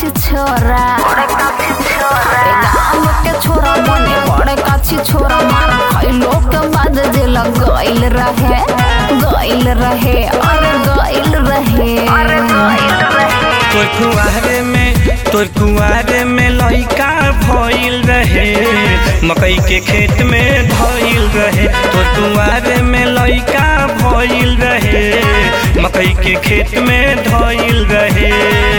काछी छोरा ए गाँव के छोरा मने बड़े काछी छोरा मार खैलो के बाद जेल गइल रहे गइल रहे अरे गइल रहे अरे गइल रहे तोर कुआरे में तोर कुआरे में लइका भइल रहे मकई के खेत में धइल रहे तोर कुआरे में लइका भइल रहे मकई के खेत में धइल रहे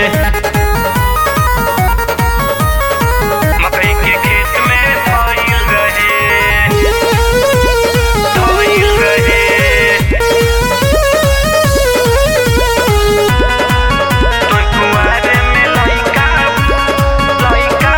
मकई के खेत में धइल रहे धइल रहे तोर कुआरे में लइका लइका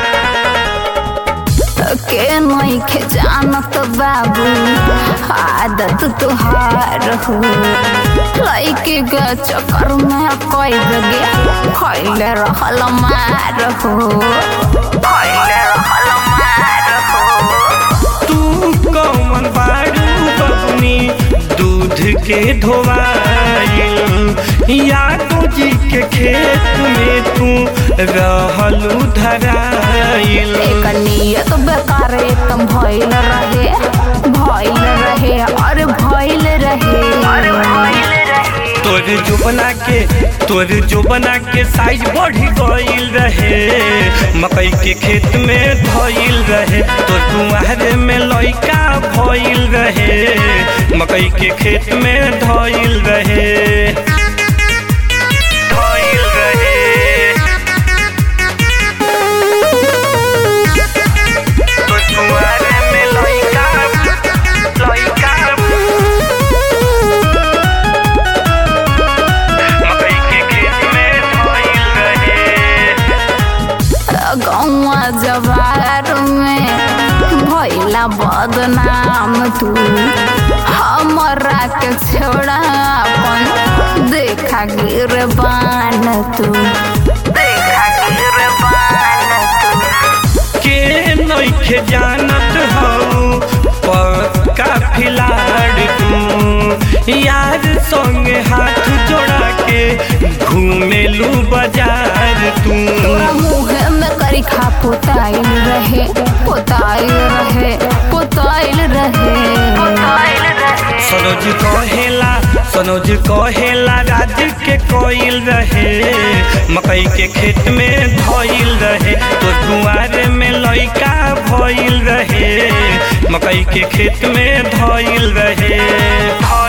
के नइखे जानत बाबू आदत तुहार हो लइके के चक्कर में कई जगे खैले रहल मार हो खैले रहल मार हो तू कौन बारू बबनी दूध के धोवाइल यादव जी के खेत में तू रहलू धराइल एक नियत बेकार एकदम भइल रहे भइल रहे अरे भइल रहे अरे भइल रहे तोर जो बना के तोर जो बना के साइज बढ़ गइल रहे मकई के खेत में धइल रहे तोर कुआरे में लइका भइल रहे मकई के खेत में धइल रहे धइल रहे तोर कुआरे में लइका लइका मकई के खेत में धइल रहे गौवा जवार में भैला बदनाम तू हमरा के छोड़ा अपन देखा गिर बान तू देखा गिर बान तू के नइखे जानत हऊ पक्का फिलाड़ तू यार संगे हाथ जोड़ा के घूमेलू बाजार तू तोरा मुँह में करी खा पोताइल रहे पोताइल रहे पोताइल रहे पोताइल रहे सनोज कहेला सनोज कहेला राज के कोइल रहे मकई के खेत में धइल रहे तो कुआरे में लइका भइल रहे मकई के खेत में धइल रहे धइल